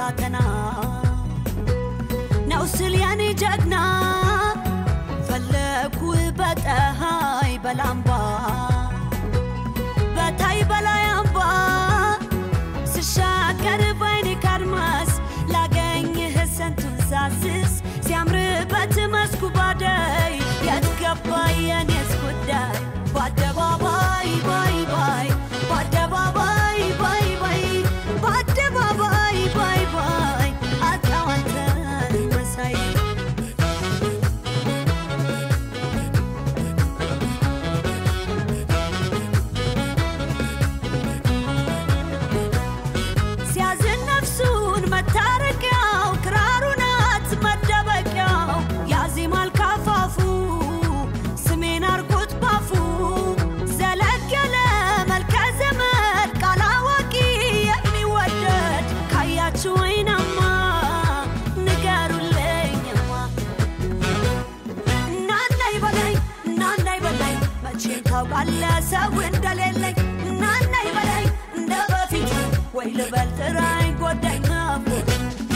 ሳተና ነው ስል ያኔ ጀግና ፈለኩ በፀሐይ በላምባ በታይ በላይ አምባ ስሻገር ባይኔ ካድማስ ላገኝህ ስንቱን ሳስስ ሲያምርበት መስኩ ባደይ የት ገባ የኔስ ጉዳይ በአደባባይ ባይ ባይ በአደባባይ ባይ ባይ በአደባባይ ባይ ባይ አጣው አንተን መሳይ ሲያዝን ነፍሱን መታረቂያው ክራሩ ናት መደበቂያው ያዜማል ካፋፉ ስሜን አርጎት ባፉ ዘለግ ያለ መልከ ዘመድ ቃል አዋቂ የሚወደድ ካያችሁ ወይናማ ንገሩልኝማ እናናይ በላይ እናናይ በላይ መቼም ታውቃለህ ሰው እንደሌለኝ እናናይ በላይ እንደ በፊቱ ወይ ልበል ጥራኝ ጎዳኝ ናፍቆት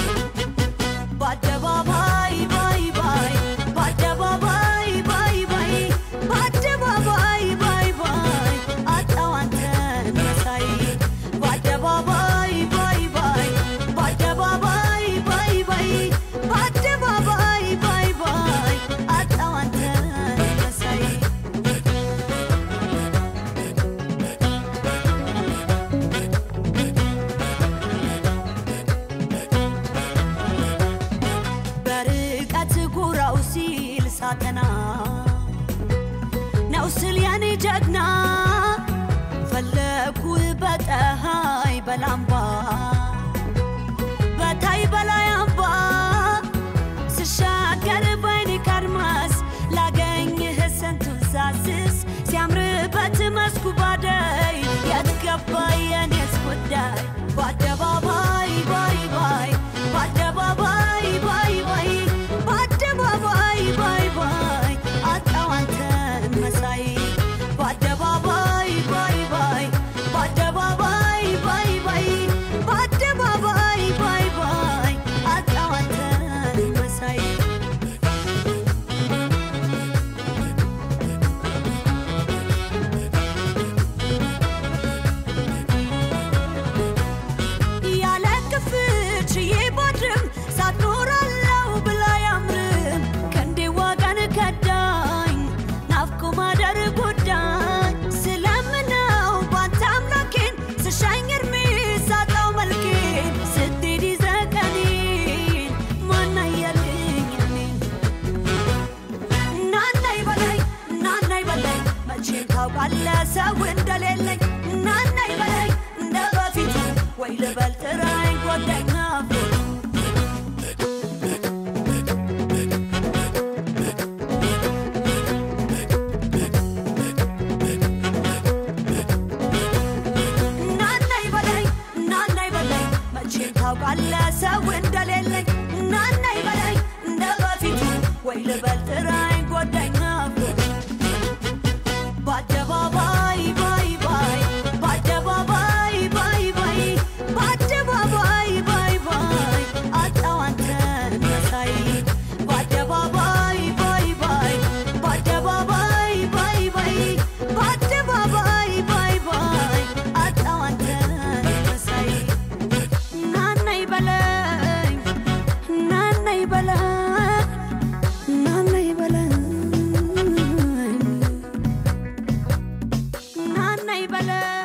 በአደባባይ ባይ ባይ በአደባባይ ባይ ባይ በአደባባይ ባይ ባይ አጣው አንተን መሳይ በአደባባይ ባይ ባይ በአደባባይ ባይ ባይ በአደባባይ ባይ ባይ አጣው አንተን መሳይ በርቀት ጉራው ሲል ሳተና ነው ስል ያኔ ጀግና ፈለኩ በፀሐይ በላምባ በታይ በላይ አምባ ስሻገር ባይኔ ካድማስ ላገኝህ ስንቱን ሳስስ ሲያምርበት መስኩ ባደይ የት ገባ የኔስ ጉዳይ በአደባባይ ባይ ባይ በአደባባይ ባይ ባይ በአደባባይ ባይ ባይ አጣው አንተን መሳይ በአደባባይ ባይ ባይ በአደባባይ ባይ ባይ በአደባባይ ባይ ባይ አጣው አንተን መሳይ ያለ ክፍች ባድርም ሳትኖራለው ብላ ያምርም ከንዴ ዋጋን ከዳኝ ናፍቆ ማደር ጎዳኝ ስለምነው ባንተ አምላኬን ስሻኝ እርሜ ሳጣው መልኬን ስትሄድ ይዘህ ቀኔን ማናየልኝ እኔን እናናይ በላይ እናናይ በላይ መቼም ታውቃለህ ሰው እንደሌለኝ እናናይ በላይ እንደ በፊቱ ወይ ልበል ጥራኝ ጎዳኝ ናፍቆት እናናይ በላይ እናናይ በላይ መቼም ታውቃለህ ሰው እንደሌለኝ እናናይ በላይ እንደ በፊቱ ወይ ልበል ጥራኝ ጎዳኝ ናፍቆት በአደባባይ ባይ ባይ በአደባባይ ባይ ባይ በአደባባይ ባይ ባይ አጣው አንተን መሳይ በአደባባይ ባይ ባይ በአደባባይ ባይ ባይ በአደባባይ ባይ ባይ አጣው አንተን መሳይ ናናይ በለኝ ናናይ በለኝ ናናይ በለኝ ናናይ በለኝ